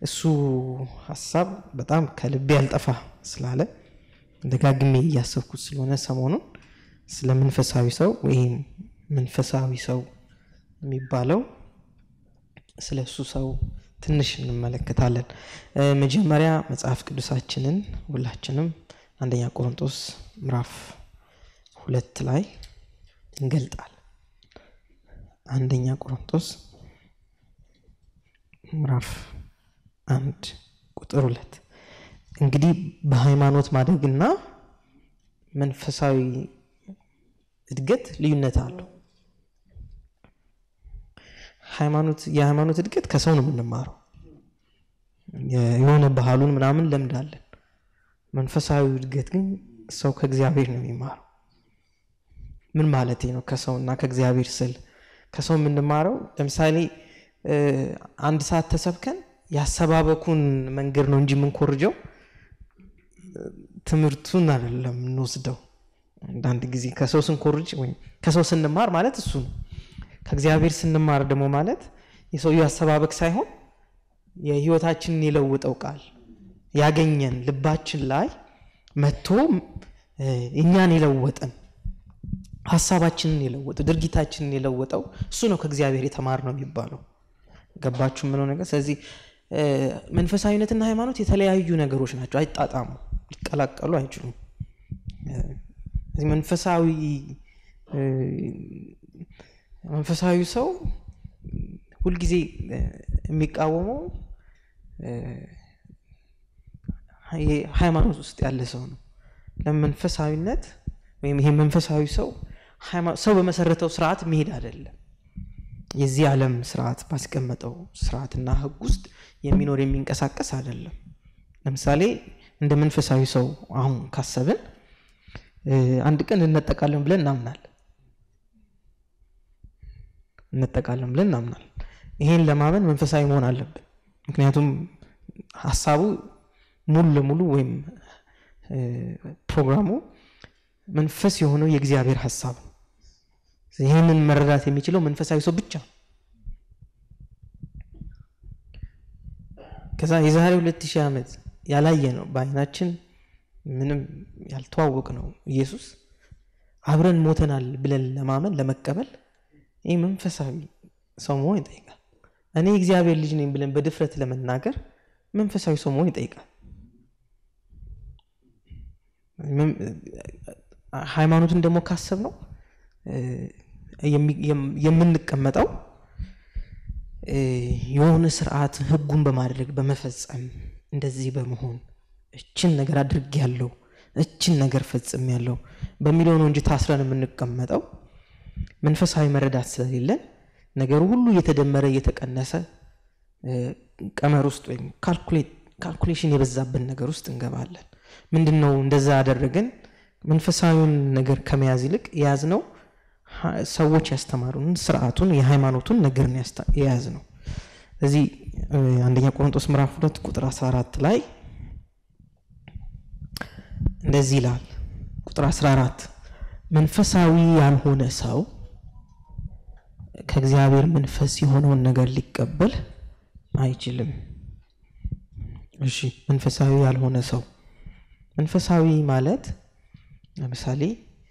እሱ ሀሳብ በጣም ከልቤ ያልጠፋ ስላለ ደጋግሜ እያሰብኩት ስለሆነ ሰሞኑን ስለ መንፈሳዊ ሰው ወይም መንፈሳዊ ሰው የሚባለው ስለ እሱ ሰው ትንሽ እንመለከታለን። መጀመሪያ መጽሐፍ ቅዱሳችንን ሁላችንም አንደኛ ቆሮንጦስ ምዕራፍ ሁለት ላይ እንገልጣል። አንደኛ ቆሮንጦስ ምዕራፍ አንድ ቁጥር ሁለት እንግዲህ በሃይማኖት ማደግና መንፈሳዊ እድገት ልዩነት አለው። ሃይማኖት የሃይማኖት እድገት ከሰው ነው የምንማረው። የሆነ ባህሉን ምናምን ለምዳለን። መንፈሳዊ እድገት ግን ሰው ከእግዚአብሔር ነው የሚማረው። ምን ማለት ነው? ከሰው እና ከእግዚአብሔር ስል ከሰው የምንማረው ለምሳሌ አንድ ሰዓት ተሰብከን ያሰባበኩን መንገድ ነው እንጂ የምንኮርጀው ትምህርቱን አይደለም የምንወስደው። አንዳንድ ጊዜ ከሰው ስንኮርጅ ወይም ከሰው ስንማር ማለት እሱ ነው። ከእግዚአብሔር ስንማር ደግሞ ማለት የሰውየው አሰባበክ ሳይሆን የህይወታችንን የለውጠው ቃል ያገኘን ልባችን ላይ መጥቶ እኛን የለወጠን ሀሳባችንን የለወጠው ድርጊታችንን የለወጠው እሱ ነው ከእግዚአብሔር የተማር ነው የሚባለው። ገባችሁ ምለው ነገር። ስለዚህ መንፈሳዊነትና ሃይማኖት የተለያዩ ነገሮች ናቸው፣ አይጣጣሙ፣ ሊቀላቀሉ አይችሉም። እዚህ መንፈሳዊ መንፈሳዊ ሰው ሁልጊዜ የሚቃወመው ሃይማኖት ውስጥ ያለ ሰው ነው። ለመንፈሳዊነት ወይም ይሄ መንፈሳዊ ሰው ሰው በመሰረተው ስርዓት መሄድ አይደለም። የዚህ ዓለም ስርዓት ባስቀመጠው ስርዓትና ህግ ውስጥ የሚኖር የሚንቀሳቀስ አይደለም። ለምሳሌ እንደ መንፈሳዊ ሰው አሁን ካሰብን አንድ ቀን እንነጠቃለን ብለን እናምናለን እንጠቃለን ብለን እናምናል። ይሄን ለማመን መንፈሳዊ መሆን አለብን። ምክንያቱም ሀሳቡ ሙሉ ለሙሉ ወይም ፕሮግራሙ መንፈስ የሆነው የእግዚአብሔር ሀሳብ ነው። ይህንን መረዳት የሚችለው መንፈሳዊ ሰው ብቻ ነው። ከዛ የዛሬ ሁለት ሺህ ዓመት ያላየ ነው በአይናችን ምንም ያልተዋወቅ ነው ኢየሱስ አብረን ሞተናል ብለን ለማመን ለመቀበል ይህ መንፈሳዊ ሰው መሆን ይጠይቃል። እኔ እግዚአብሔር ልጅ ነኝ ብለን በድፍረት ለመናገር መንፈሳዊ ሰው መሆን ይጠይቃል። ሃይማኖትን ደግሞ ካሰብ ነው የምንቀመጠው የሆነ ስርዓት ህጉን በማድረግ በመፈጸም እንደዚህ በመሆን እችን ነገር አድርግ ያለው እችን ነገር ፈጽም ያለው በሚለው ነው እንጂ ታስረን የምንቀመጠው መንፈሳዊ መረዳት ስለሌለን ነገሩ ሁሉ እየተደመረ እየተቀነሰ ቀመር ውስጥ ወይም ካልኩሌሽን የበዛብን ነገር ውስጥ እንገባለን። ምንድን ነው እንደዛ ያደረገን? መንፈሳዊውን ነገር ከመያዝ ይልቅ የያዝ ነው ሰዎች ያስተማሩን ስርዓቱን የሃይማኖቱን ነገር የያዝ ነው። እዚህ አንደኛ ቆሮንጦስ ምዕራፍ ሁለት ቁጥር 14 ላይ እንደዚህ ይላል። ቁጥር 14 መንፈሳዊ ያልሆነ ሰው ከእግዚአብሔር መንፈስ የሆነውን ነገር ሊቀበል አይችልም። እሺ መንፈሳዊ ያልሆነ ሰው መንፈሳዊ ማለት ለምሳሌ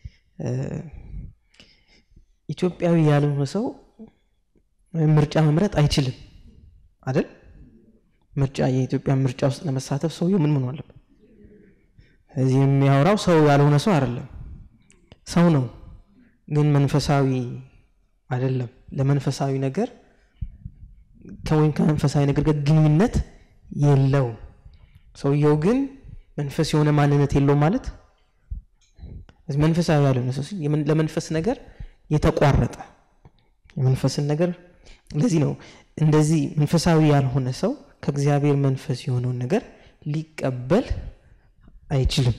ኢትዮጵያዊ ያልሆነ ሰው ምርጫ መምረጥ አይችልም አይደል? ምርጫ የኢትዮጵያ ምርጫ ውስጥ ለመሳተፍ ሰውየው ምን ምን አለበት? እዚህ የሚያወራው ሰው ያልሆነ ሰው አይደለም፣ ሰው ነው፣ ግን መንፈሳዊ አይደለም። ለመንፈሳዊ ነገር ከወይም ከመንፈሳዊ ነገር ጋር ግንኙነት የለውም። ሰውየው ግን መንፈስ የሆነ ማንነት የለውም ማለት መንፈሳዊ ያልሆነ ሰው ለመንፈስ ነገር የተቋረጠ የመንፈስን ነገር እንደዚህ ነው። እንደዚህ መንፈሳዊ ያልሆነ ሰው ከእግዚአብሔር መንፈስ የሆነውን ነገር ሊቀበል አይችልም።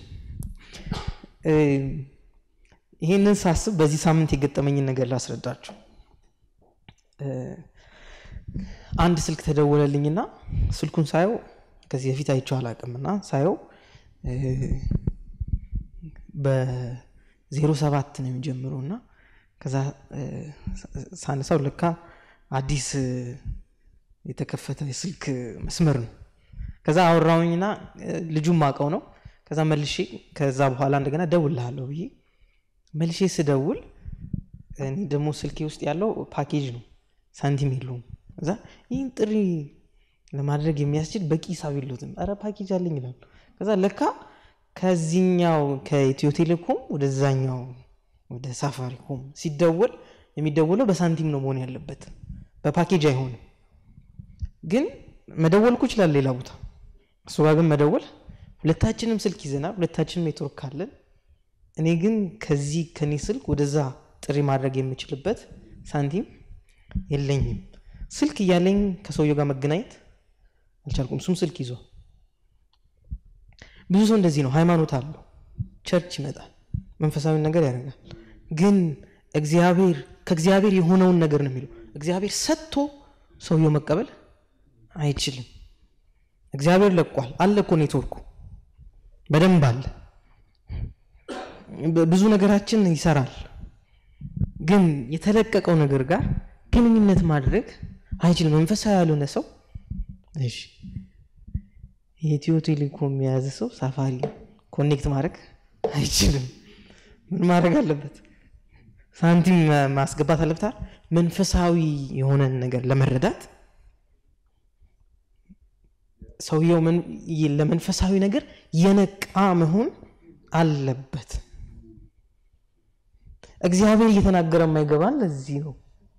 ይህንን ሳስብ በዚህ ሳምንት የገጠመኝን ነገር ላስረዳችሁ። አንድ ስልክ ተደወለልኝና ስልኩን ሳየው ከዚህ በፊት አይቼው አላውቅምና ሳየው በዜሮ ሰባት ነው የሚጀምረው እና ከዛ ሳነሳው ለካ አዲስ የተከፈተ የስልክ መስመር ነው ከዛ አወራውኝና ልጁም ማቀው ነው ከዛ መልሼ ከዛ በኋላ እንደገና ደውልሃለሁ ብዬ መልሼ ስደውል እኔ ደግሞ ስልኬ ውስጥ ያለው ፓኬጅ ነው ሳንቲም የለውም እዛ ይህን ጥሪ ለማድረግ የሚያስችል በቂ ሂሳብ የለትም ረ ፓኬጅ አለኝ ይላሉ ከዛ ለካ ከዚህኛው ከኢትዮ ቴሌኮም ወደዛኛው ወደ ሳፋሪኮም ሲደወል የሚደወለው በሳንቲም ነው መሆን ያለበት በፓኬጅ አይሆንም ግን መደወልኩ ይችላል ሌላ ቦታ እሱ ጋር ግን መደወል ሁለታችንም ስልክ ይዘናል ሁለታችንም ኔትወርክ ካለን እኔ ግን ከዚህ ከኔ ስልክ ወደዛ ጥሪ ማድረግ የምችልበት ሳንቲም የለኝም ስልክ እያለኝ ከሰውየው ጋር መገናኘት አልቻልኩም እሱም ስልክ ይዟል ብዙ ሰው እንደዚህ ነው ሃይማኖት አለው ቸርች ይመጣል መንፈሳዊ ነገር ያደርጋል ግን እግዚአብሔር ከእግዚአብሔር የሆነውን ነገር ነው የሚለው እግዚአብሔር ሰጥቶ ሰውየው መቀበል አይችልም እግዚአብሔር ለቋል አለ እኮ ኔትወርኩ በደንብ አለ ብዙ ነገራችን ይሰራል ግን የተለቀቀው ነገር ጋር ግንኙነት ማድረግ አይችልም መንፈሳዊ ያልሆነ ሰው እሺ የኢትዮ ቴሌኮም የያዘ ሰው ሳፋሪ ኮኔክት ማድረግ አይችልም ምን ማድረግ አለበት ሳንቲም ማስገባት አለብታል መንፈሳዊ የሆነን ነገር ለመረዳት ሰውየው ለመንፈሳዊ ነገር የነቃ መሆን አለበት እግዚአብሔር እየተናገረ የማይገባን ለዚህ ነው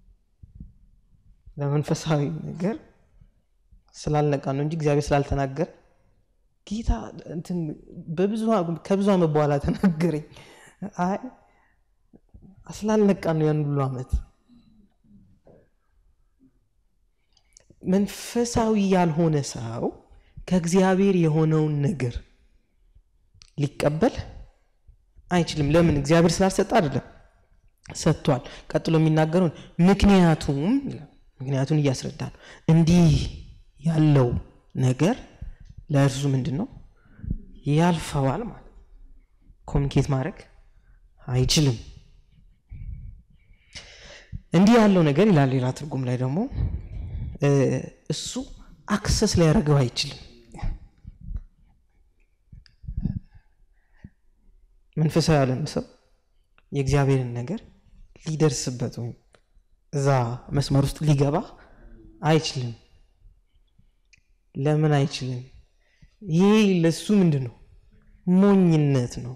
ለመንፈሳዊ ነገር ስላልነቃ ነው እንጂ እግዚአብሔር ስላልተናገረ ጌታ ከብዙ ዓመት በኋላ ተናገረኝ አይ ስላልነቃ ነው ያን ሁሉ ዓመት መንፈሳዊ ያልሆነ ሰው ከእግዚአብሔር የሆነውን ነገር ሊቀበል አይችልም ለምን እግዚአብሔር ስላልሰጠ አይደለም ሰጥቷል ቀጥሎ የሚናገረውን ምክንያቱም ምክንያቱን እያስረዳ ነው እንዲህ ያለው ነገር ለእርሱ ምንድን ነው ያልፈዋል ማለት ኮሚኒኬት ማድረግ አይችልም እንዲህ ያለው ነገር ይላል ሌላ ትርጉም ላይ ደግሞ እሱ አክሰስ ሊያደርገው አይችልም መንፈሳዊ ያለን ሰው የእግዚአብሔርን ነገር ሊደርስበት ወይም እዛ መስመር ውስጥ ሊገባ አይችልም ለምን አይችልም ይህ ለሱ ምንድን ነው ሞኝነት ነው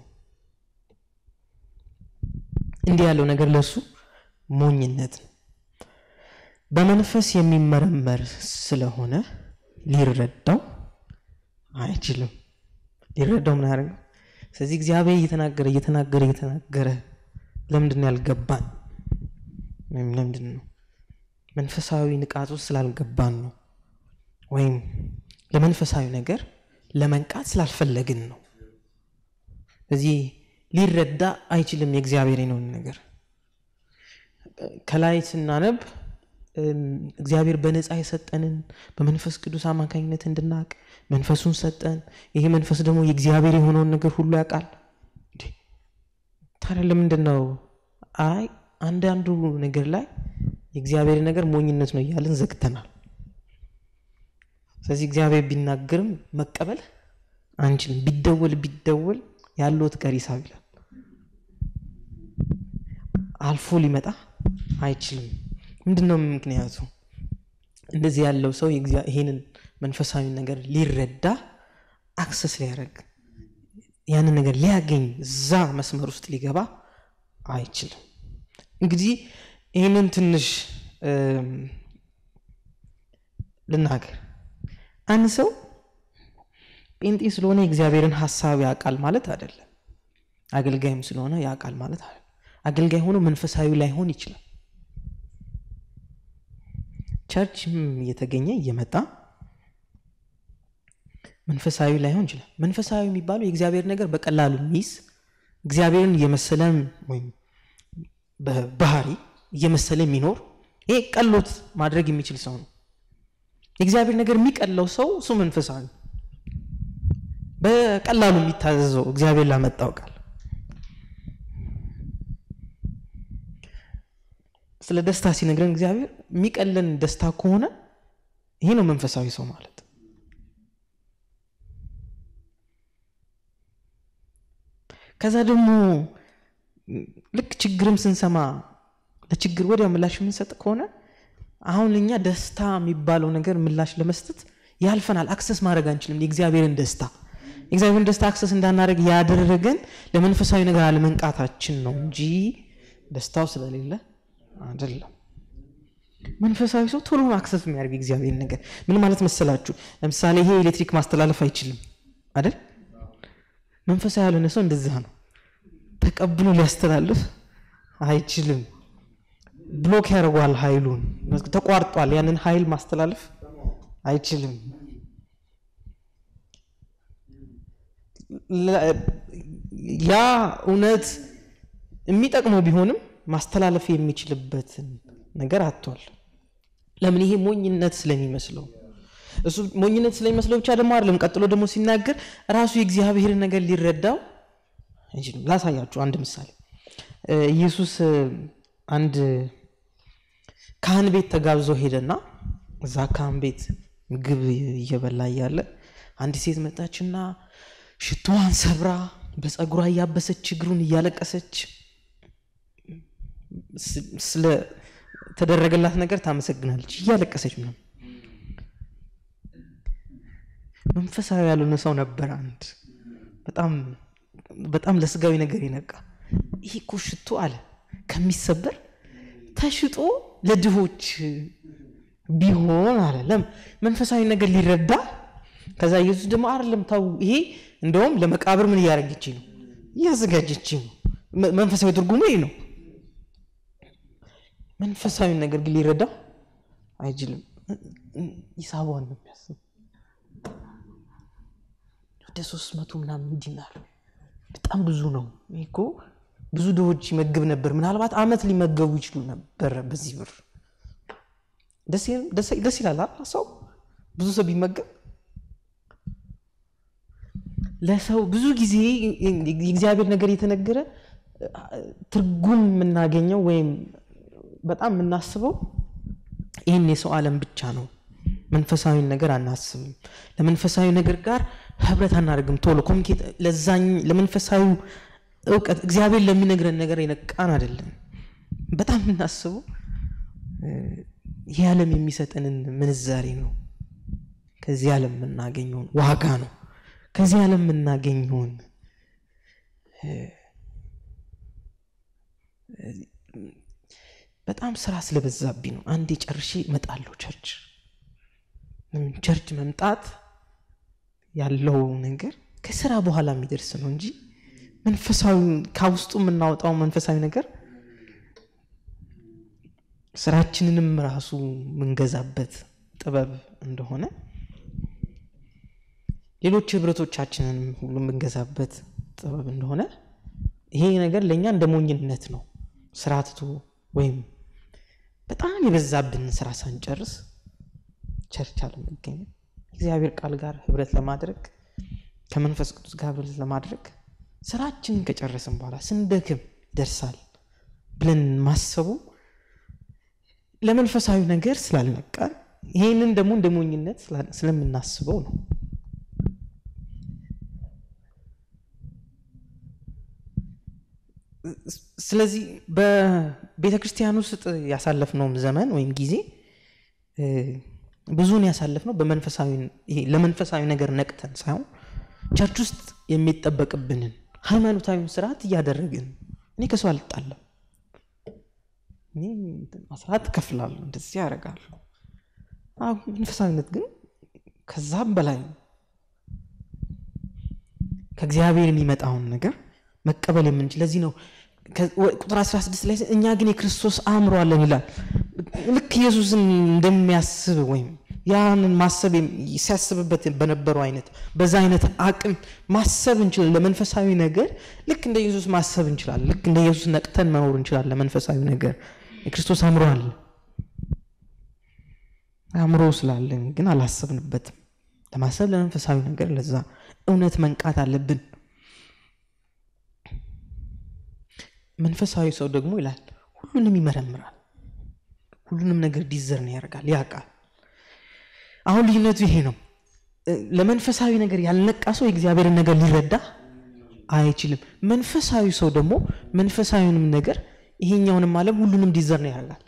እንዲህ ያለው ነገር ለሱ ሞኝነት ነው በመንፈስ የሚመረመር ስለሆነ ሊረዳው አይችልም ሊረዳው ምን ያደርገው ስለዚህ እግዚአብሔር እየተናገረ እየተናገረ እየተናገረ ለምንድን ነው ያልገባን ወይም ለምንድን ነው መንፈሳዊ ንቃት ውስጥ ስላልገባን ነው ወይም ለመንፈሳዊ ነገር ለመንቃት ስላልፈለግን ነው ስለዚህ ሊረዳ አይችልም የእግዚአብሔር ነውን ነገር ከላይ ስናነብ እግዚአብሔር በነፃ የሰጠንን በመንፈስ ቅዱስ አማካኝነት እንድናቅ መንፈሱን ሰጠን ይሄ መንፈስ ደግሞ የእግዚአብሔር የሆነውን ነገር ሁሉ ያውቃል ታዲያ ለምንድን ነው አይ አንዳንዱ ነገር ላይ የእግዚአብሔር ነገር ሞኝነት ነው እያልን ዘግተናል ስለዚህ እግዚአብሔር ቢናገርም መቀበል አንችልም ቢደወል ቢደወል ያለውት ቀሪ ሂሳብ ይላል አልፎ ሊመጣ አይችልም ምንድነው ምክንያቱ እንደዚህ ያለው ሰው ይሄንን መንፈሳዊ ነገር ሊረዳ አክሰስ ሊያደረግ ያንን ነገር ሊያገኝ እዛ መስመር ውስጥ ሊገባ አይችልም እንግዲህ ይህንን ትንሽ ልናገር አንድ ሰው ጴንጤ ስለሆነ የእግዚአብሔርን ሀሳብ ያውቃል ማለት አይደለም አገልጋይም ስለሆነ ያውቃል ማለት አይደለም አገልጋይ ሆኖ መንፈሳዊ ላይሆን ይችላል ቸርችም እየተገኘ እየመጣ መንፈሳዊ ላይሆን ይችላል መንፈሳዊ የሚባለው የእግዚአብሔር ነገር በቀላሉ የሚይዝ እግዚአብሔርን እየመሰለም ወይም በባህሪ እየመሰለ የሚኖር ይሄ ቀሎት ማድረግ የሚችል ሰው ነው የእግዚአብሔር ነገር የሚቀለው ሰው እሱ መንፈሳዊ በቀላሉ የሚታዘዘው እግዚአብሔር ላመጣው ቃል ስለ ደስታ ሲነግረን እግዚአብሔር የሚቀለን ደስታ ከሆነ ይሄ ነው መንፈሳዊ ሰው ማለት ከዛ ደግሞ ልክ ችግርም ስንሰማ ለችግር ወዲያው ምላሽ የምንሰጥ ከሆነ አሁን እኛ ደስታ የሚባለው ነገር ምላሽ ለመስጠት ያልፈናል። አክሰስ ማድረግ አንችልም የእግዚአብሔርን ደስታ የእግዚአብሔርን ደስታ አክሰስ እንዳናደረግ ያደረገን ለመንፈሳዊ ነገር አለመንቃታችን ነው እንጂ ደስታው ስለሌለ አይደለም። መንፈሳዊ ሰው ቶሎ አክሰስ የሚያደርግ እግዚአብሔር ነገር ምን ማለት መሰላችሁ? ለምሳሌ ይሄ ኤሌክትሪክ ማስተላለፍ አይችልም አይደል? መንፈሳዊ ያልሆነ ሰው እንደዛ ነው። ተቀብሎ ሊያስተላልፍ አይችልም። ብሎክ ያደርጓል፣ ኃይሉን ተቋርጧል። ያንን ኃይል ማስተላለፍ አይችልም። ያ እውነት የሚጠቅመው ቢሆንም ማስተላለፍ የሚችልበትን ነገር አጥቷል። ለምን? ይሄ ሞኝነት ስለሚመስለው እሱ ሞኝነት ስለሚመስለው ብቻ ደግሞ አይደለም። ቀጥሎ ደግሞ ሲናገር ራሱ የእግዚአብሔርን ነገር ሊረዳው አይችልም። ላሳያችሁ አንድ ምሳሌ። ኢየሱስ አንድ ካህን ቤት ተጋብዞ ሄደና እዛ ካህን ቤት ምግብ እየበላ እያለ አንዲት ሴት መጣችና ሽቶዋን ሰብራ በፀጉሯ እያበሰች እግሩን እያለቀሰች ስለተደረገላት ነገር ታመሰግናለች እያለቀሰች ነው። መንፈሳዊ ያልሆነ ሰው ነበር። አንድ በጣም በጣም ለስጋዊ ነገር ይነቃ። ይህ እኮ ሽቶ አለ ከሚሰበር ተሽጦ ለድሆች ቢሆን አለ ለም መንፈሳዊ ነገር ሊረዳ ከዛ ኢየሱስ ደግሞ አይደለም ታው ይሄ እንደውም ለመቃብር ምን እያደረገች ነው እያዘጋጀች ነው። መንፈሳዊ ትርጉሙ ይሄ ነው። መንፈሳዊ ነገር ግን ሊረዳው አይችልም። ሂሳቧን ነው የሚያስብ ወደ ሶስት መቶ ምናምን ዲናር በጣም ብዙ ነው። ይህ እኮ ብዙ ድሆች ይመግብ ነበር። ምናልባት አመት ሊመገቡ ይችሉ ነበረ በዚህ ብር። ደስ ይላል ሰው ብዙ ሰው ቢመገብ ለሰው ብዙ ጊዜ የእግዚአብሔር ነገር የተነገረ ትርጉም የምናገኘው ወይም በጣም የምናስበው ይህን የሰው ዓለም ብቻ ነው። መንፈሳዊ ነገር አናስብም። ለመንፈሳዊ ነገር ጋር ህብረት አናደርግም። ቶሎ ኮሚኒኬት ለዛኝ ለመንፈሳዊ እውቀት እግዚአብሔር ለሚነግረን ነገር የነቃን አይደለም። በጣም የምናስበው ይህ ዓለም የሚሰጠንን ምንዛሬ ነው። ከዚህ ዓለም የምናገኘውን ዋጋ ነው። ከዚህ ዓለም የምናገኘውን በጣም ስራ ስለበዛብኝ ነው። አንዴ ጨርሼ እመጣለሁ ቸርች። ቸርች መምጣት ያለው ነገር ከስራ በኋላ የሚደርስ ነው እንጂ መንፈሳዊ ከውስጡ የምናወጣው መንፈሳዊ ነገር ስራችንንም ራሱ የምንገዛበት ጥበብ እንደሆነ ሌሎች ህብረቶቻችንን ሁሉ የምንገዛበት ጥበብ እንደሆነ ይሄ ነገር ለእኛ እንደ ሞኝነት ነው። ስራ ትቶ ወይም በጣም የበዛብንን ስራ ሳንጨርስ ቸርች አለመገኘት እግዚአብሔር ቃል ጋር ህብረት ለማድረግ ከመንፈስ ቅዱስ ጋር ህብረት ለማድረግ ስራችንን ከጨረስን በኋላ ስንደክም ይደርሳል ብለን ማሰቡ ለመንፈሳዊ ነገር ስላልነቃን ይህንን ደግሞ እንደ ሞኝነት ስለምናስበው ነው። ስለዚህ በቤተ ክርስቲያን ውስጥ ያሳለፍነውም ዘመን ወይም ጊዜ ብዙን ያሳለፍነው ለመንፈሳዊ ነገር ነቅተን ሳይሆን ቸርች ውስጥ የሚጠበቅብንን ሃይማኖታዊ ስርዓት እያደረግን እኔ ከሰው አልጣለም፣ እኔ አስራት እከፍላለሁ፣ እንደዚህ ያደርጋለሁ። መንፈሳዊነት ግን ከዛም በላይ ነው። ከእግዚአብሔር የሚመጣውን ነገር መቀበል የምንችል ለዚህ ነው ቁጥር 16 ላይ እኛ ግን የክርስቶስ አእምሮ አለን ይላል። ልክ ኢየሱስን እንደሚያስብ ወይም ያንን ማሰብ ሲያስብበት በነበረው አይነት በዛ አይነት አቅም ማሰብ እንችላለን። ለመንፈሳዊ ነገር ልክ እንደ ኢየሱስ ማሰብ እንችላለን። ልክ እንደ ኢየሱስ ነቅተን መኖር እንችላለን። ለመንፈሳዊ ነገር የክርስቶስ አእምሮ አለ። አእምሮ ስላለን ግን አላሰብንበትም። ለማሰብ ለመንፈሳዊ ነገር ለዛ እውነት መንቃት አለብን። መንፈሳዊ ሰው ደግሞ ይላል ሁሉንም ይመረምራል፣ ሁሉንም ነገር ዲዘርን ያደርጋል፣ ያውቃል። አሁን ልዩነቱ ይሄ ነው። ለመንፈሳዊ ነገር ያልነቃ ሰው የእግዚአብሔርን ነገር ሊረዳ አይችልም። መንፈሳዊ ሰው ደግሞ መንፈሳዊውንም ነገር ይሄኛውንም ዓለም ሁሉንም ዲዘርን ያደርጋል።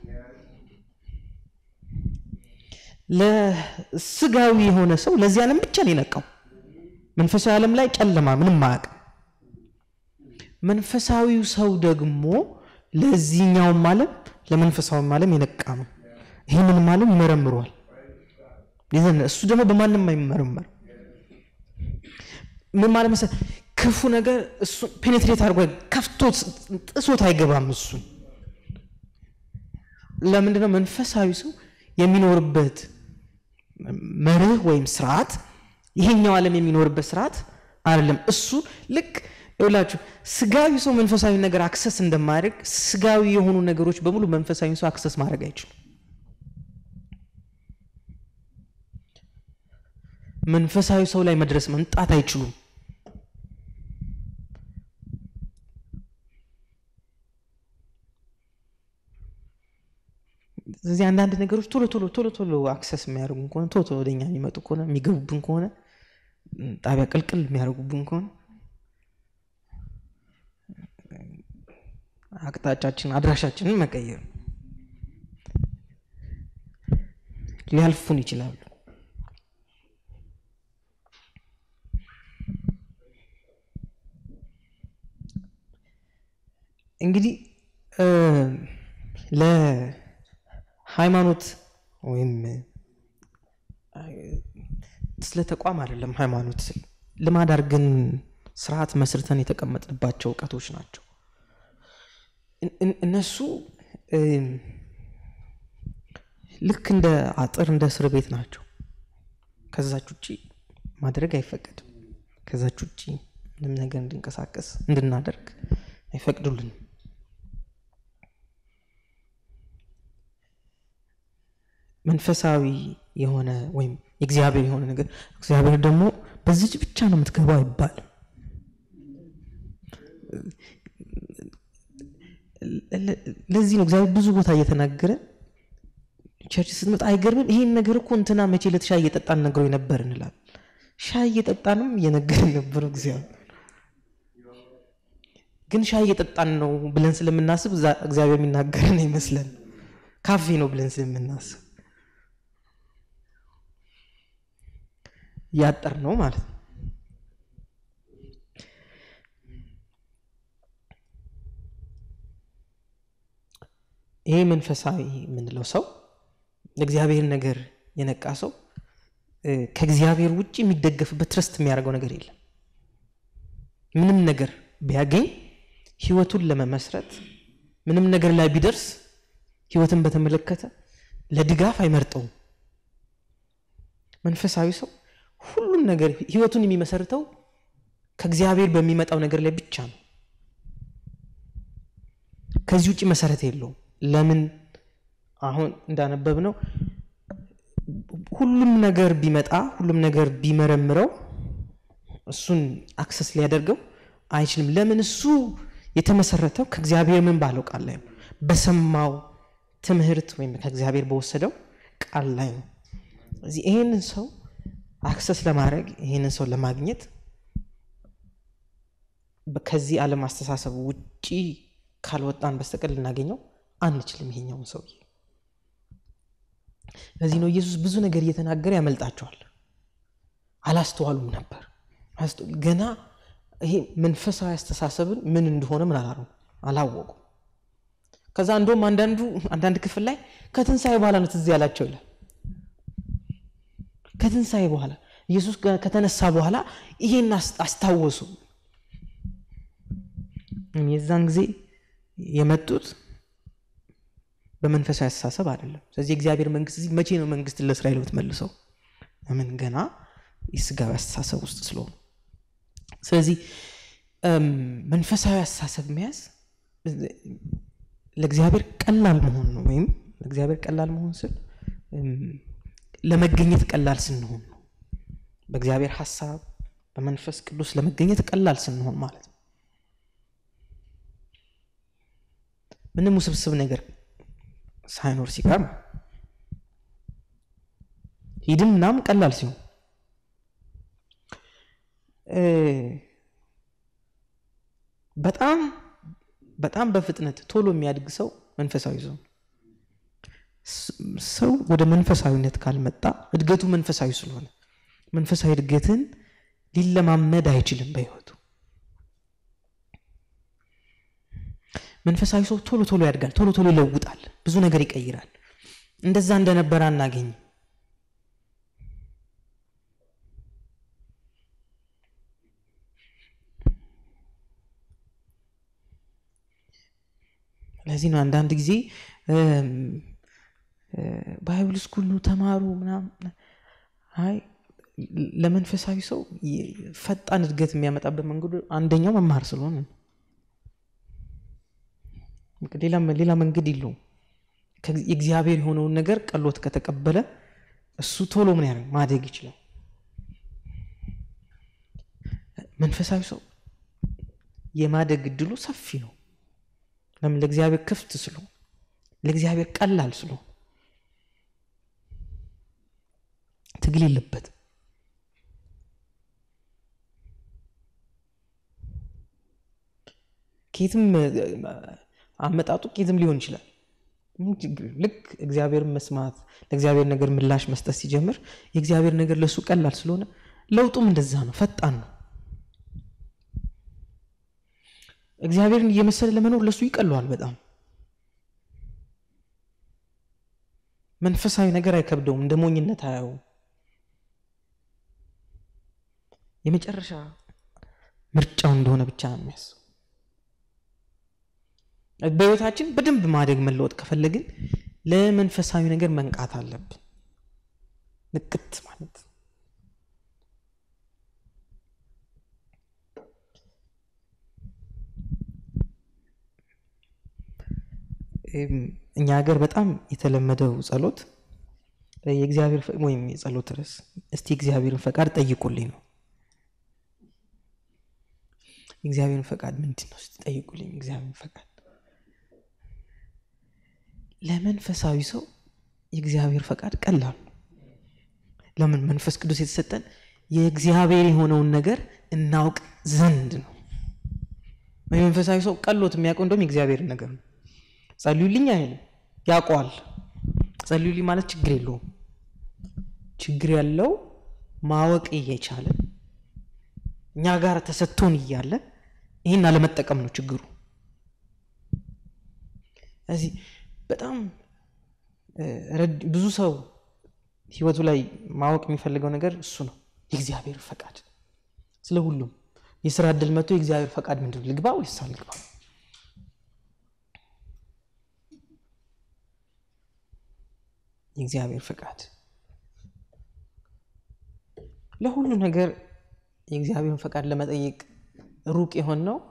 ለስጋዊ የሆነ ሰው ለዚህ ዓለም ብቻ ነው የነቃው። መንፈሳዊ ዓለም ላይ ጨለማ ምንም አያውቅም። መንፈሳዊው ሰው ደግሞ ለዚህኛውም ዓለም ለመንፈሳዊም ዓለም የነቃ ነው። ይህንንም ዓለም ይመረምረዋል። እሱ ደግሞ በማንም አይመረመር። ምን ማለት መሰለህ? ክፉ ነገር እሱ ፔኔትሬት አድርጎ ከፍቶ ጥሶት አይገባም። እሱን ለምንድነው መንፈሳዊ ሰው የሚኖርበት መርህ ወይም ስርዓት ይሄኛው ዓለም የሚኖርበት ስርዓት አይደለም። እሱ ልክ ይውላችሁ ስጋዊ ሰው መንፈሳዊ ነገር አክሰስ እንደማያደርግ ስጋዊ የሆኑ ነገሮች በሙሉ መንፈሳዊ ሰው አክሰስ ማድረግ አይችሉም። መንፈሳዊ ሰው ላይ መድረስ መምጣት አይችሉም። ስለዚህ አንዳንድ ነገሮች ቶሎ ቶሎ ቶሎ ቶሎ አክሰስ የሚያደርጉን ከሆነ ቶሎ ቶሎ ወደኛ የሚመጡ ከሆነ የሚገቡብን ከሆነ ጣቢያ ቅልቅል የሚያደርጉብን ከሆነ አቅጣጫችን አድራሻችንን መቀየር ሊያልፉን ይችላሉ። እንግዲህ ለሃይማኖት ወይም ስለ ተቋም አይደለም። ሃይማኖት ልማድ አድርገን ስርዓት መስርተን የተቀመጥንባቸው እውቀቶች ናቸው። እነሱ ልክ እንደ አጥር እንደ እስር ቤት ናቸው። ከዛች ውጭ ማድረግ አይፈቀድም። ከዛች ውጭ ምንም ነገር እንድንቀሳቀስ እንድናደርግ አይፈቅዱልንም። መንፈሳዊ የሆነ ወይም የእግዚአብሔር የሆነ ነገር እግዚአብሔር ደግሞ በዚች ብቻ ነው የምትገባው አይባልም። ለዚህ ነው እግዚአብሔር ብዙ ቦታ እየተናገረ ቸርች ስትመጣ አይገርምም? ይሄን ነገር እኮ እንትና መቼ ዕለት ሻይ እየጠጣን ነግሮ ነበር እንላል። ሻይ እየጠጣንም እየነገርን ነበር እግዚአብሔር ግን ሻይ እየጠጣን ነው ብለን ስለምናስብ እግዚአብሔር የሚናገረን አይመስለን። ካፌ ነው ብለን ስለምናስብ ያጠር ነው ማለት ነው። ይሄ መንፈሳዊ የምንለው ሰው ለእግዚአብሔር ነገር የነቃ ሰው ከእግዚአብሔር ውጭ የሚደገፍበት ትረስት የሚያደርገው ነገር የለም። ምንም ነገር ቢያገኝ ህይወቱን ለመመስረት ምንም ነገር ላይ ቢደርስ ህይወትን በተመለከተ ለድጋፍ አይመርጠውም። መንፈሳዊ ሰው ሁሉም ነገር ህይወቱን የሚመሰርተው ከእግዚአብሔር በሚመጣው ነገር ላይ ብቻ ነው። ከዚህ ውጭ መሰረት የለውም። ለምን አሁን እንዳነበብ ነው ሁሉም ነገር ቢመጣ ሁሉም ነገር ቢመረምረው እሱን አክሰስ ሊያደርገው አይችልም። ለምን እሱ የተመሰረተው ከእግዚአብሔር ምን ባለው ቃል ላይ ነው፣ በሰማው ትምህርት ወይም ከእግዚአብሔር በወሰደው ቃል ላይ ነው። እዚህ ይህንን ሰው አክሰስ ለማድረግ ይህንን ሰው ለማግኘት ከዚህ ዓለም አስተሳሰብ ውጪ ካልወጣን በስተቀር ልናገኘው አንችልም ይሄኛውን ሰውዬ። ለዚህ ነው ኢየሱስ ብዙ ነገር እየተናገረ ያመልጣቸዋል። አላስተዋሉም ነበር ገና ይሄ መንፈሳዊ አስተሳሰብን ምን እንደሆነ ምን አላሩ አላወቁም። ከዛ እንደውም አንዳንዱ አንዳንድ ክፍል ላይ ከትንሣኤ በኋላ ነው ትዝ ያላቸው ይላል። ከትንሣኤ በኋላ ኢየሱስ ከተነሳ በኋላ ይሄን አስታወሱ። የዛን ጊዜ የመጡት በመንፈሳዊ አስተሳሰብ አይደለም። ስለዚህ የእግዚአብሔር መንግስት እዚህ መቼ ነው መንግስት ለእስራኤል የምትመልሰው? ለምን ገና የስጋዊ አስተሳሰብ ውስጥ ስለሆኑ ስለዚህ መንፈሳዊ አስተሳሰብ መያዝ ለእግዚአብሔር ቀላል መሆን ነው። ወይም ለእግዚአብሔር ቀላል መሆን ስል ለመገኘት ቀላል ስንሆን ነው። በእግዚአብሔር ሀሳብ በመንፈስ ቅዱስ ለመገኘት ቀላል ስንሆን ማለት ነው። ምንም ውስብስብ ነገር ሳይኖር ሲቀር ሂድም ምናምን ቀላል ሲሆን በጣም በጣም በፍጥነት ቶሎ የሚያድግ ሰው መንፈሳዊ ሰው ሰው ወደ መንፈሳዊነት ካልመጣ እድገቱ መንፈሳዊ ስለሆነ መንፈሳዊ እድገትን ሊለማመድ አይችልም በህይወቱ መንፈሳዊ ሰው ቶሎ ቶሎ ያድጋል ቶሎ ቶሎ ይለውጣል ብዙ ነገር ይቀይራል እንደዛ እንደነበረ አናገኝም ለዚህ ነው አንዳንድ ጊዜ ባይብል ስኩል ነው ተማሩ ምናምን አይ ለመንፈሳዊ ሰው ፈጣን እድገት የሚያመጣበት መንገዱ አንደኛው መማር ስለሆነ ሌላ መንገድ የለውም የእግዚአብሔር የሆነውን ነገር ቀሎት ከተቀበለ እሱ ቶሎ ምን ያደርግ ማደግ ይችላል መንፈሳዊ ሰው የማደግ እድሉ ሰፊ ነው ለምን ለእግዚአብሔር ክፍት ስሎ ለእግዚአብሔር ቀላል ስሎ ትግል የለበት ኬትም አመጣጡ ኬትም ሊሆን ይችላል ልክ እግዚአብሔርን መስማት ለእግዚአብሔር ነገር ምላሽ መስጠት ሲጀምር የእግዚአብሔር ነገር ለእሱ ቀላል ስለሆነ ለውጡም እንደዛ ነው ፈጣን ነው እግዚአብሔርን እየመሰለ ለመኖር ለእሱ ይቀለዋል በጣም መንፈሳዊ ነገር አይከብደውም እንደ ሞኝነት አያው የመጨረሻ ምርጫው እንደሆነ ብቻ ነው የሚያስብ በህይወታችን በደንብ ማደግ መለወጥ ከፈለግን ለመንፈሳዊ ነገር መንቃት አለብን ንቅት ማለት እኛ ሀገር በጣም የተለመደው ጸሎት የእግዚአብሔር ወይም የጸሎት ርዕስ እስቲ እግዚአብሔርን ፈቃድ ጠይቁልኝ ነው የእግዚአብሔርን ፈቃድ ምንድን ነው እስቲ ጠይቁልኝ እግዚአብሔርን ፈቃድ ለመንፈሳዊ ሰው የእግዚአብሔር ፈቃድ ቀላል ነው ለምን መንፈስ ቅዱስ የተሰጠን የእግዚአብሔር የሆነውን ነገር እናውቅ ዘንድ ነው መንፈሳዊ ሰው ቀሎት የሚያውቀው እንደውም የእግዚአብሔርን ነገር ነው ጸልዩልኝ አይልም ያውቀዋል ጸልዩልኝ ማለት ችግር የለውም ችግር ያለው ማወቅ እየቻለ እኛ ጋር ተሰጥቶን እያለ ይህን አለመጠቀም ነው ችግሩ እዚህ በጣም ብዙ ሰው ህይወቱ ላይ ማወቅ የሚፈልገው ነገር እሱ ነው የእግዚአብሔር ፈቃድ ስለ ሁሉም የስራ እድል መጥቶ የእግዚአብሔር ፈቃድ ምንድን ልግባ ወይስ አልግባ የእግዚአብሔር ፈቃድ ለሁሉ ነገር የእግዚአብሔርን ፈቃድ ለመጠየቅ ሩቅ የሆን ነው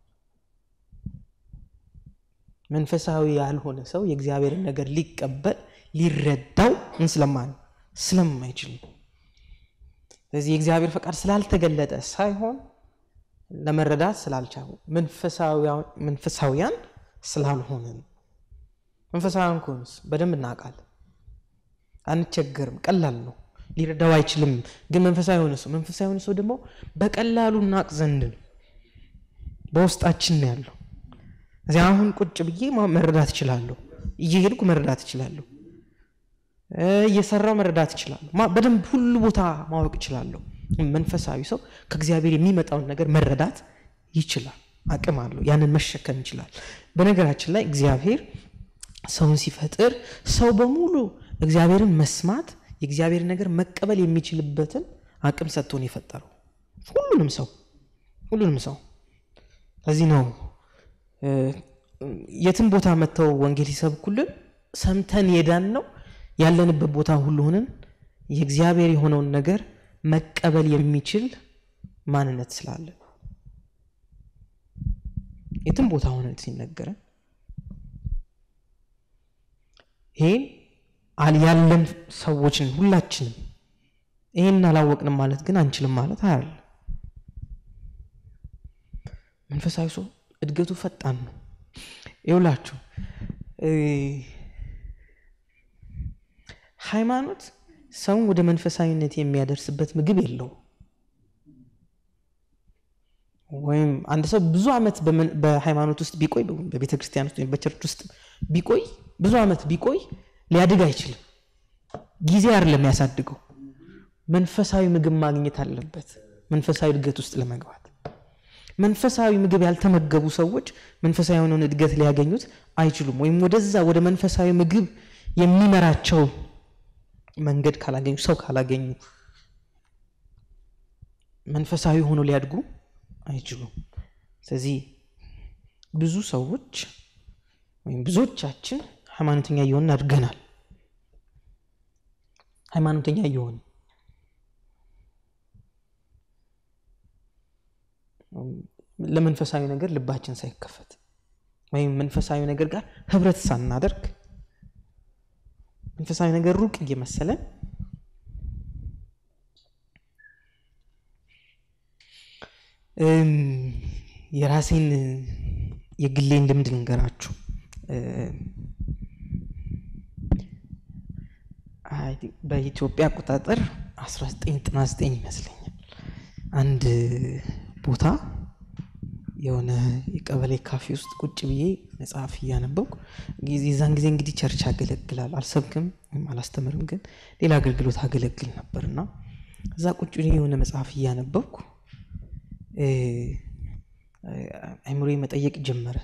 መንፈሳዊ ያልሆነ ሰው የእግዚአብሔርን ነገር ሊቀበል ሊረዳው ምን ስለማን ስለማይችል ስለዚህ የእግዚአብሔር ፈቃድ ስላልተገለጠ ሳይሆን ለመረዳት ስላልቻሉ መንፈሳዊያን ስላልሆንን መንፈሳዊያን ከሆንስ በደንብ እናውቃለን አንቸገርም ቀላል ነው ሊረዳው አይችልም ግን መንፈሳዊ የሆነ ሰው መንፈሳዊ የሆነ ሰው ደግሞ በቀላሉ እናቅ ዘንድ ነው በውስጣችን ነው ያለው እዚህ አሁን ቁጭ ብዬ መረዳት እችላለሁ እየሄድኩ መረዳት እችላለሁ እየሰራው መረዳት እችላለሁ በደንብ ሁሉ ቦታ ማወቅ እችላለሁ መንፈሳዊ ሰው ከእግዚአብሔር የሚመጣውን ነገር መረዳት ይችላል አቅም አለው ያንን መሸከም ይችላል በነገራችን ላይ እግዚአብሔር ሰውን ሲፈጥር ሰው በሙሉ እግዚአብሔርን መስማት የእግዚአብሔር ነገር መቀበል የሚችልበትን አቅም ሰጥቶን የፈጠረው ሁሉንም ሰው ሁሉንም ሰው ለዚህ ነው የትም ቦታ መጥተው ወንጌል ሲሰብኩልን ሰምተን የዳን ነው ያለንበት ቦታ ሁሉ ሆነን የእግዚአብሔር የሆነውን ነገር መቀበል የሚችል ማንነት ስላለ የትም ቦታ ሆነን ሲነገረን ይህን ያለን ሰዎችን ሁላችንም ይህን አላወቅንም ማለት ግን አንችልም ማለት አያለ መንፈሳዊ ሰው እድገቱ ፈጣን ነው ይውላችሁ ሃይማኖት ሰውን ወደ መንፈሳዊነት የሚያደርስበት ምግብ የለው ወይም አንድ ሰው ብዙ ዓመት በሃይማኖት ውስጥ ቢቆይ በቤተ ክርስቲያን ውስጥ ወይም በቸርች ውስጥ ቢቆይ ብዙ ዓመት ቢቆይ ሊያድግ አይችልም። ጊዜ አይደለም ያሳድገው፣ መንፈሳዊ ምግብ ማግኘት አለበት መንፈሳዊ እድገት ውስጥ ለመግባት። መንፈሳዊ ምግብ ያልተመገቡ ሰዎች መንፈሳዊ የሆነውን እድገት ሊያገኙት አይችሉም። ወይም ወደዛ ወደ መንፈሳዊ ምግብ የሚመራቸው መንገድ ካላገኙ፣ ሰው ካላገኙ መንፈሳዊ ሆኖ ሊያድጉ አይችሉም። ስለዚህ ብዙ ሰዎች ወይም ብዙዎቻችን ሃይማኖተኛ እየሆንን አድገናል። ሃይማኖተኛ እየሆን ለመንፈሳዊ ነገር ልባችን ሳይከፈት ወይም መንፈሳዊ ነገር ጋር ህብረት ሳናደርግ መንፈሳዊ ነገር ሩቅ እየመሰለን የራሴን የግሌን ልምድ ልንገራችሁ። በኢትዮጵያ አቆጣጠር 1999 ይመስለኛል አንድ ቦታ የሆነ የቀበሌ ካፌ ውስጥ ቁጭ ብዬ መጽሐፍ እያነበብኩ የዛን ጊዜ እንግዲህ ቸርች አገለግላል አልሰብክም ወይም አላስተምርም፣ ግን ሌላ አገልግሎት አገለግል ነበር እና እዛ ቁጭ ብዬ የሆነ መጽሐፍ እያነበብኩ አይምሮ መጠየቅ ጀመረ።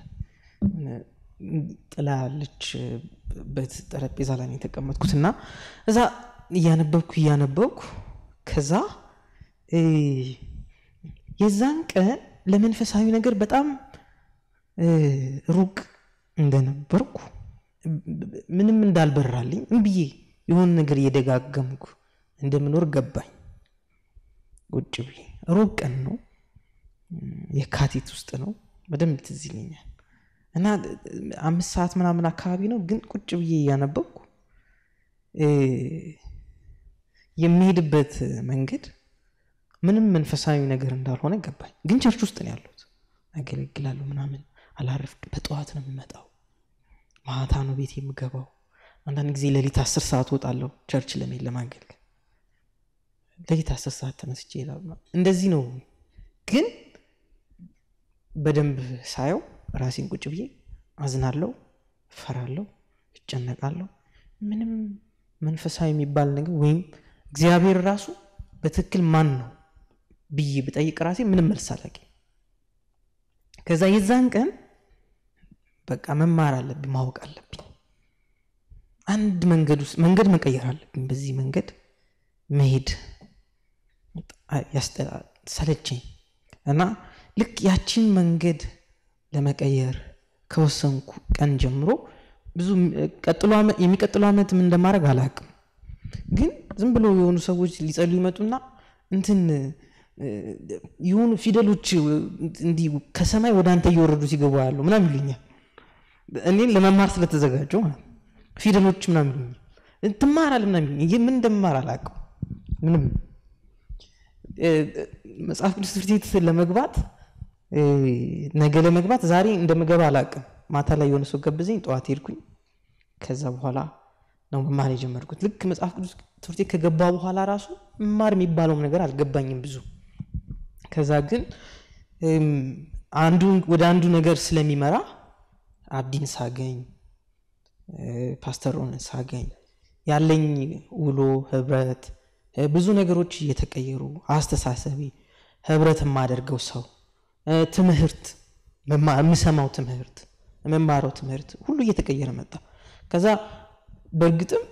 ጥላ ያለችበት ጠረጴዛ ላይ የተቀመጥኩት እና እዛ እያነበብኩ እያነበብኩ ከዛ የዛን ቀን ለመንፈሳዊ ነገር በጣም ሩቅ እንደነበርኩ ምንም እንዳልበራልኝ እምብዬ የሆነ ነገር እየደጋገምኩ እንደምኖር ገባኝ። ቁጭ ብዬ ሩቅ ቀን ነው፣ የካቲት ውስጥ ነው። በደንብ ትዝ ይለኛል። እና አምስት ሰዓት ምናምን አካባቢ ነው። ግን ቁጭ ብዬ እያነበብኩ የሚሄድበት መንገድ ምንም መንፈሳዊ ነገር እንዳልሆነ ገባኝ። ግን ቸርች ውስጥ ነው ያለሁት፣ አገለግላለሁ ምናምን አላረፍ። በጠዋት ነው የምመጣው፣ ማታ ነው ቤት የምገባው። አንዳንድ ጊዜ ሌሊት አስር ሰዓት ወጣለሁ ቸርች ለመሄድ ለማገልገል። ሌሊት አስር ሰዓት ተነስቼ እሄዳለሁ። እንደዚህ ነው። ግን በደንብ ሳየው ራሴን ቁጭ ብዬ አዝናለሁ፣ እፈራለሁ፣ እጨነቃለሁ። ምንም መንፈሳዊ የሚባል ነገር ወይም እግዚአብሔር ራሱ በትክክል ማን ነው ብዬ ብጠይቅ ራሴ ምንም መልስ አላገኝም። ከዛ የዛን ቀን በቃ መማር አለብኝ፣ ማወቅ አለብኝ። አንድ መንገድ ውስጥ መንገድ መቀየር አለብኝ። በዚህ መንገድ መሄድ ሰለቸኝ እና ልክ ያችን መንገድ ለመቀየር ከወሰንኩ ቀን ጀምሮ ብዙ የሚቀጥለው ዓመት ምን እንደማድረግ አላውቅም። ግን ዝም ብሎ የሆኑ ሰዎች ሊጸሉ ይመጡና እንትን የሆኑ ፊደሎች እንዲህ ከሰማይ ወደ አንተ እየወረዱ ሲገቡ ያለው ምናምን ይሉኛል። እኔን ለመማር ስለተዘጋጀው ማለት ፊደሎች ምናምን ይሉኛል። ትማራለህ ምናምን ይሉኛል። ምን እንደምማር አላውቅም። ምንም መጽሐፍ ቅዱስ ትምህርት ቤት ለመግባት ነገ ለመግባት ዛሬ እንደምገባ አላውቅም። ማታ ላይ የሆነ ሰው ገብዘኝ፣ ጠዋት ሄድኩኝ። ከዛ በኋላ ነው መማር የጀመርኩት። ልክ መጽሐፍ ቅዱስ ትምህርት ቤት ከገባ በኋላ ራሱ መማር የሚባለውም ነገር አልገባኝም ብዙ። ከዛ ግን አንዱ ወደ አንዱ ነገር ስለሚመራ አብዲን ሳገኝ፣ ፓስተር ሮንን ሳገኝ ያለኝ ውሎ ህብረት፣ ብዙ ነገሮች እየተቀየሩ አስተሳሰቢ፣ ህብረት የማደርገው ሰው፣ ትምህርት፣ የምሰማው ትምህርት፣ የመማረው ትምህርት ሁሉ እየተቀየረ መጣ። ከዛ በእርግጥም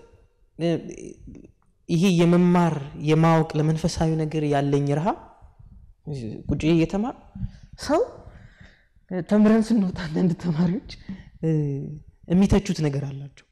ይሄ የመማር የማወቅ ለመንፈሳዊ ነገር ያለኝ ረሃብ ቁጭ እየተማር ሰው ተምረን ስንወጣ አንዳንድ ተማሪዎች የሚተቹት ነገር አላቸው።